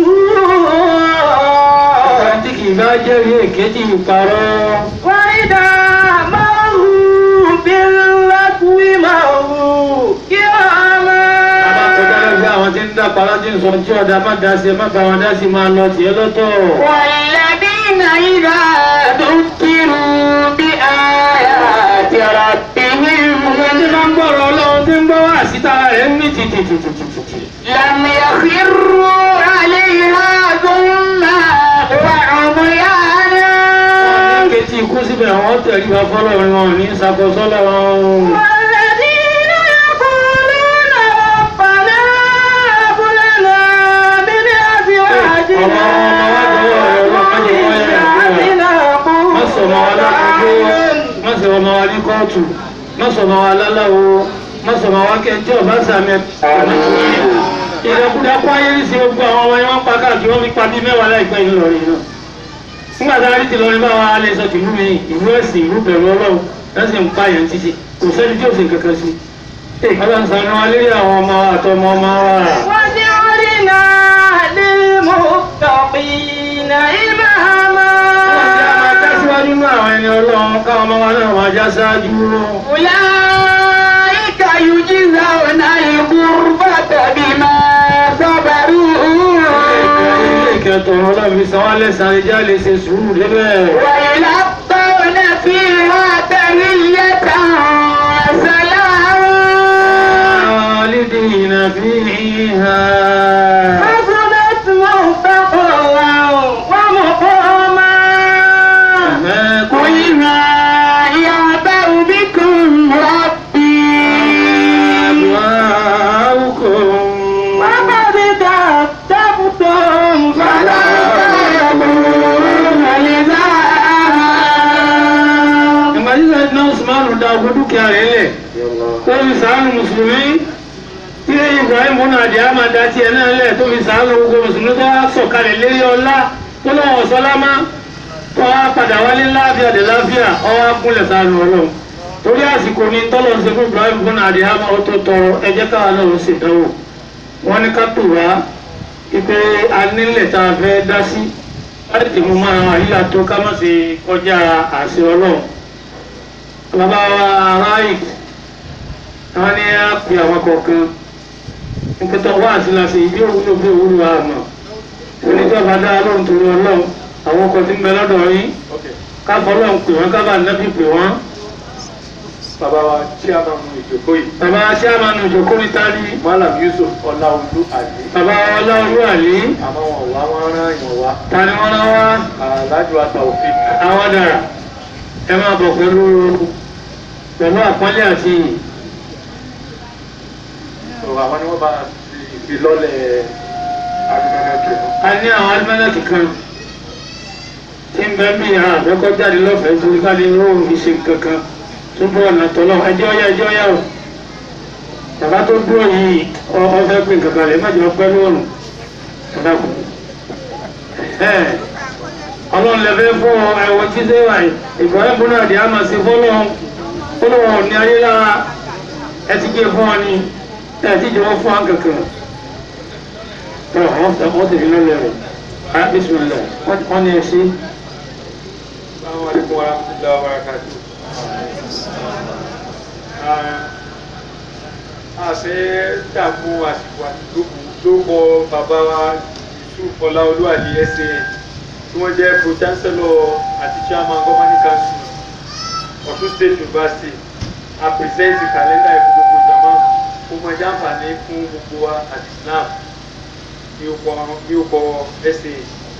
الزور tí kì í bá jẹ́rìí èké tí ì parọ́. وإذا مروا باللغو مروا كراما Àbá kọjá lẹ́gbẹ́ àwọn tí ń dá parọ́ tí ń sọ tí ọ̀dà má dá sí ẹ má bá wọn dá sí máa lọ tiẹ̀ lọ́tọ̀. والذين إذا ذكروا بآيات ربهم Ọmọ tí máa ń gbọ́rọ̀ ọlọ́run tí ń gbọ́ wá síta rẹ̀ ń mí tìtìtìtìtìtì. لم يخروا عليها ظلما وعميانا Kẹ́tì ikú síbẹ̀ wọ́n tẹ̀lé wa fọ́lọ́run wọn ní ìṣàkóso lọ́wọ́. والذين يقولون ربنا هب لنا من أزواجنا وذرياتنا Má sọ ọmọ wa lákòókò, má sọ ọmọ wa ní kóòtù, má sọ ọmọ wa láláwo, má sọ ọmọ wa kẹjọ́ ọ̀bá sàmì ìdàkúdà kó ayé ní sí gbogbo àwọn ọmọ yẹn wọ́n pa káàkiri wọ́n fi pa bíi mẹ́wàá láìpẹ́ yìí lọ́rin náà. Nígbà tá a rí ti lọrin báwa alẹ́ sọ tìlú mi, ìlú ẹ̀sìn, ìlú bẹ̀rù ọlọ́run, lọ́sìn ń pa yẹn títí, kò sẹ́ni tí ò sì kankan sí. Ọlọ́run sànú wa lérí àwọn ọmọ àtọmọ ọmọ wa. وجعلنا للمتقين إماما Tẹ́síwájú nínú àwọn ẹni ọlọ́run káwọn ọmọ wa náà máa já sáájú. أولئك يجزون الغرفة بما صبروا Ilé ìkẹtọ̀ ọlọ́run fi san wá lẹ́sàn-án ẹja lè ṣe sùúrù débẹ̀. ويلقون فيها تحية وسلاما خالدين فيها. حسنت مستقرا ومقاما قل ما يعبأ بكم ربي أبوابكم وقد كذبتم فلا تكونوا لزاما Ìgbà tí Sẹ́yìn náà Usmanu da ogun dúkìá rẹ̀ lẹ̀. Tó fi sàánù Mùsùlùmí. Tí Ibrahim múnà àdìá máa da tiẹ̀ náà lẹ̀ tó fi sàánù gbogbo Mùsùlùmí tó wá sọ̀kalẹ̀ lérí ọlá tó lọ́wọ́ sọ́lámá. Tó wá padà wálé láàfíà dé láàfíà ọwọ́ akúnlẹ̀ sàánù ọlọ́run. Torí àsìkò ni tọ́lọ̀ ń ṣe fún Ibrahim múnà àdìá máa tó tọrọ ẹjẹ́ káwa náà ó sì dánwò. Wọ́n ní ká tò wá ipe anílẹ̀ tá a fẹ́ dá sí. Láti tèmú máa àyílà tó ká má ṣe kọjá àṣẹ ọlọ́run bàbá wa ráì àwọn ní á pè àwọn kọ̀ọ̀kan nípẹ́tọ́ wá àti láti ìbí òwúlò bí òwúlò àmọ́ oníjọba dára lóhùn torí ọlọ́run àwọn ọkọ̀ tí ń bẹ lọ́dọ̀ yín káfọ́ ọlọ́run pè wọ́n kábà nẹ́bí pè wọ́n bàbá wa chairman ìjókòó yìí bàbá chairman ìjókòó ní tání malam yusuf ọláolú àlè bàbá ọlọ́run àlè àmọ́ wọn wá wọn rán èèyàn wá tani wọ́n rán wá alájọ àtàwọ̀fin àwọn dàrà ẹ máa bọ̀ pẹ̀lú pẹ̀lú àpọ́nlé àti ìyìn àwọn ni wọ́n bá ti ìfilọ́lẹ̀ agbẹ̀rẹ̀kẹ̀ a ní àwọn alimẹ́lẹ́kì kan tí ń bẹ mí ara àbẹ́kọ́ jáde lọ́fẹ̀ẹ́ torí ká lè ró ìṣe kankan tó bọ́ ọ̀nà tọ́lọ́ ẹjọ́ ọ̀yá ẹjọ́ ọ̀yá o bàbá tó dúró yìí ọ- ọ fẹ́ pé nǹkan kan rẹ̀ má jẹ́ ọpẹ́ lóòrùn bàbá kù. ọlọ́run lè fẹ́ fún ọ ẹ̀wọ̀n tí ṣé wà yìí ìbọ̀rẹ́ bọ́lá àdé á máa ṣe fọ́lọ́run fọ́lọ́run ní ayé lára ẹ ti gbé fún ọ ní ẹ ti jẹ́ wọ́n fún ọ kankan. tọ́ wọ́n tẹ̀ wọ́n tẹ̀lé lọ́lẹ̀ rẹ̀ á bísímilẹ̀ wọ́n ní ẹ sí. Assalamu alaikum warahmatullahi wabarakatuh. a fẹ́ dààmú àsìkò àtìlókù ló kọ bàbá wa yusuf ọláolú àlè ẹsẹ tí wọ́n jẹ́ pro chancellor àti chairman governing council ọ̀ṣun state university a present calendar ìfún gbogbo ìjọba kó mọ ẹjẹ àǹfààní fún gbogbo wa àti islam ní ó kọ ní ó kọ ẹsẹ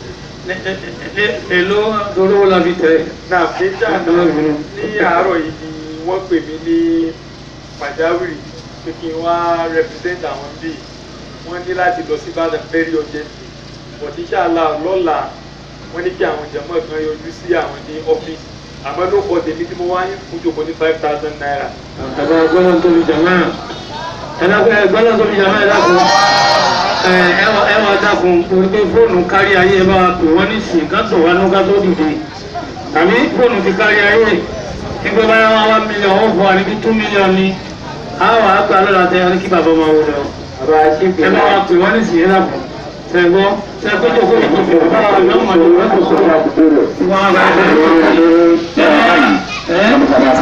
èló olówó la fi tẹ̀. náà méjì àná ní àárọ̀ yìí ni wọ́n pè mí ní pàjáwìrì pé kí n wá represent àwọn bíi wọ́n ní láti lọ sí Ìbàdàn very urgently but inshallah lọ́la wọ́n ní kí àwọn jẹ̀mọ́ kan yọjú sí àwọn ní ọ́fíìsì àmọ́ ló kọ tèmi tí mo wá ń fún jòkó ní five thousand naira. Bàbá gbọ́dọ̀ tóbi jàmá. Ẹ̀dàkùn gbọ́dọ̀ tóbi jàmá ẹ̀dàkùn. Ẹ wà dákun torí pé fóònù kárí ayé ẹ bá wa pè wọ́n ní sìn ká tó wá lóga tó dìde. Tàbí fóònù ti kárí ayé. Ìgbé báyà wá wá mílíọ̀nù ó fọ àníbi two mílíọ̀nù ni. A wà á gbà lọ́la tẹ ẹni kí bàbá máa wọlé ọ. bàbá ṣíkì Ẹ bá wa pè wọ́n ní sìn ẹ̀dàkùn. Ṣẹ̀gbọ́ ṣẹ̀gbọ́ jókòó ìjókòó bá wa lọ́mọdé wọ́n tó sọ̀rọ̀. Wọ́n á bá ẹ̀